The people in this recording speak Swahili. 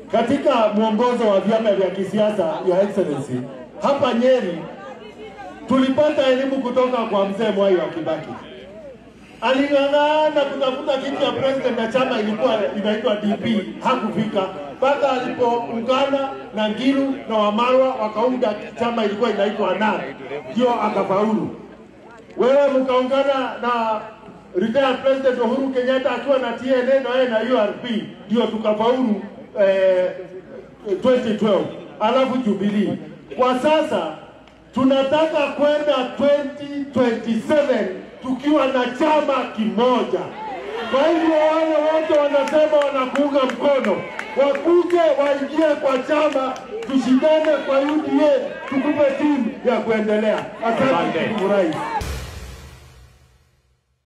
katika mwongozo wa vyama vya kisiasa ya excellency hapa Nyeri tulipata elimu kutoka kwa mzee Mwai wa Kibaki. Aling'ang'ana kutafuta kiti ya president na chama ilikuwa inaitwa DP, hakufika mpaka alipoungana na Ngilu na Wamarwa wakaunda chama ilikuwa inaitwa NARC, ndio akafaulu. Wewe mkaungana na retired president Uhuru Kenyatta akiwa na TNA na yeye na URP, ndio tukafaulu eh, 2012 alafu Jubilee. Kwa sasa tunataka kwenda 2027 tukiwa na chama kimoja. Kwa hivyo wale wote wanasema wanakuunga mkono wakuje waingie kwa chama, tushindane kwa UDA, tukupe timu ya kuendelea. Asante ndugu rais.